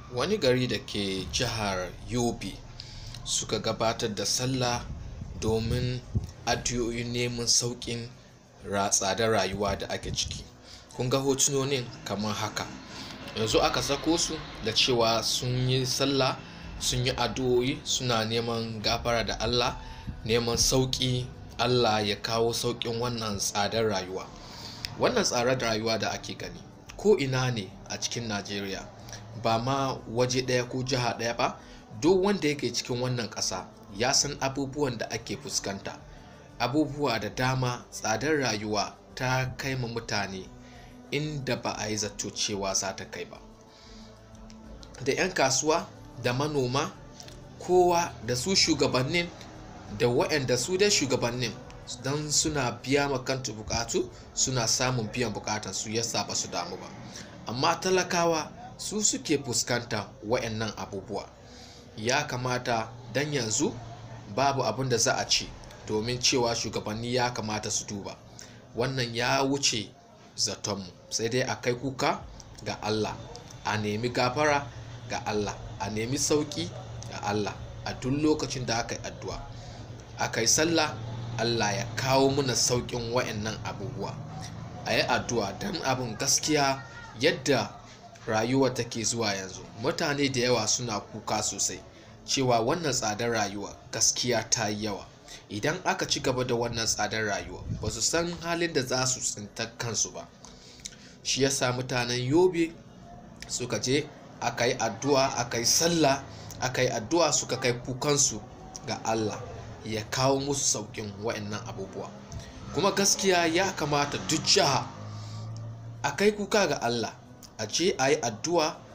wani gari da ke jihar yobe suka gabatar da sallah domin addu'o'in neman sauƙin tsadar rayuwa da ake ciki kun ga hotunonin kamar haka yanzu aka sako su da cewa sun yi sallah sun yi addu'o'i suna neman gafara da allah neman sauƙi allah ya kawo sauƙin wannan tsadar rayuwa wannan tsadar rayuwa da ake gani ko ina ne a cikin najeriya ba ma waje ɗaya ko jiha ɗaya ba duk wanda yake cikin wannan ƙasa ya san abubuwan da ake fuskanta abubuwa da dama tsadar rayuwa ta kai ma mutane inda ba a yi zato cewa za ta kai ba da 'yan kasuwa da manoma kowa da su shugabannin da waɗanda su dai shugabannin don suna biya makanta bukatu suna samun biyan bukatan su yasa ba su damu ba amma talakawa su suke fuskanta waɗannan abubuwa ya kamata dan yanzu babu abin da za a ci domin cewa shugabanni ya kamata su duba wannan ya wuce zatonmu sai dai a kai kuka ga allah a nemi gafara ga allah a nemi sauki ga allah a duk lokacin da aka yi addu'a aka yi sallah allah ya kawo mana saukin wa'annan abubuwa a yi addu'a don abin gaskiya yadda rayuwa take zuwa yanzu mutane da yawa suna kuka sosai cewa wannan tsadar rayuwa gaskiya ta yi yawa idan aka ci gaba da wannan tsadar rayuwa ba su san halin da za su tsinta kansu ba shi yasa mutanen yobe suka je aka yi addu'a aka yi sallah aka yi addu'a suka kai kukansu ga allah ya kawo musu saukin wa'annan abubuwa kuma gaskiya ya kamata duk jiha a kai kuka ga allah a je a yi addu'a